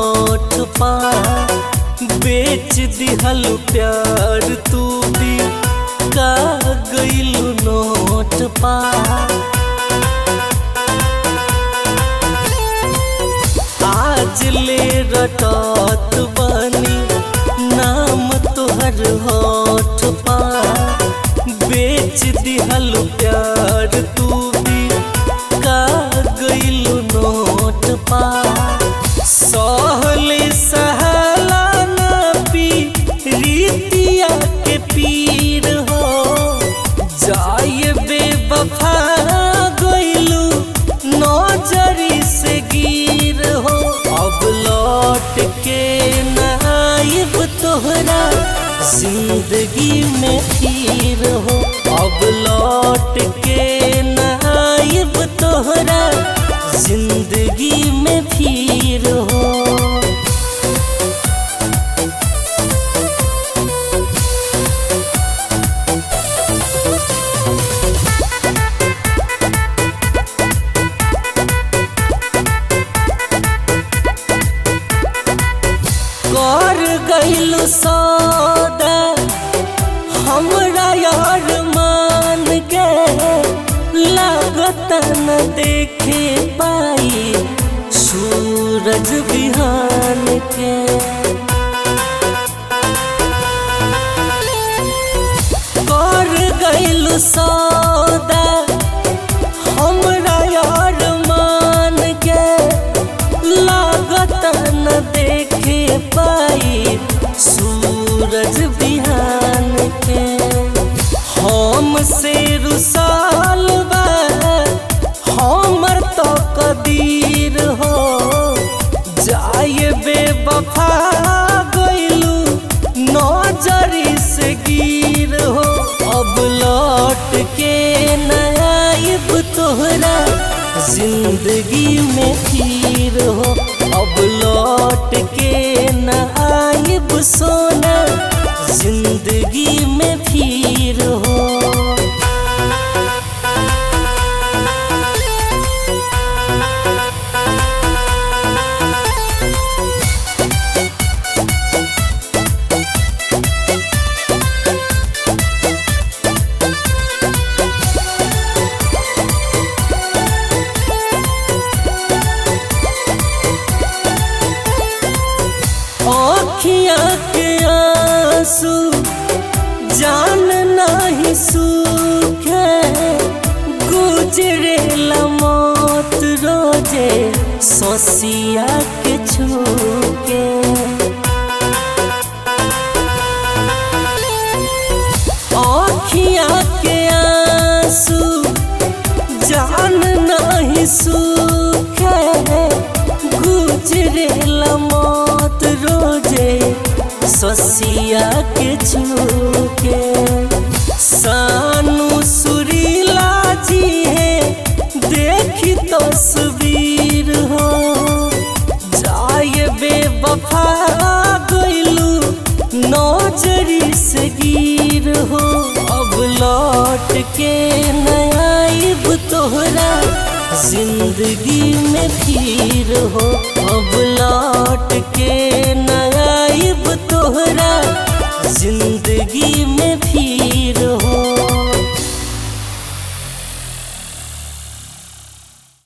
होठ पा बेच दिहल प्यार तू भी का गइलू नोट पा आज ले रटत बनी नाम तोहर होठ पा बेच दिहल प्यार तू भी का गइलू नोट पा सहले सहला ना पी रीतिया के पीर हो जाए बेवफा गइलू नजरी से गिर हो अब लौट के नाइब तोहरा जिंदगी में फिर हो अब लौट के नाइब तोहरा जिंदगी में फिर हो कर गइलू सौदा हमरा यार मान के लागत न देखे पाई सूरज बिहान के कर गइलू सौदा हमरा यार मान के लागत न देखे पाई सूरज बिहान के हम से रुसाल बा हमर तो कदीर हो जाए बेवफा गइलू नजरी से गिर हो अब लौट के नाइब तोहरा जिंदगी में फिर हो अब लौट के नाइब सोना जिंदगी में फिर हो अखिया के आंसू जान नहीं सूखे गुजरे मौत रोजे सोसिया के छूके अखिया के आंसू जान नहीं सूखे गुजरे मौत रोजे ससिया के छूके सानू सुरीला जी है देखी तस्वीर हो जाए बेवफा गइलू नजरी से गिर हो अब लौट के नाइब तोहरा जिंदगी में फिर हो अब लौट के नाइब तोहरा जिंदगी में फिर हो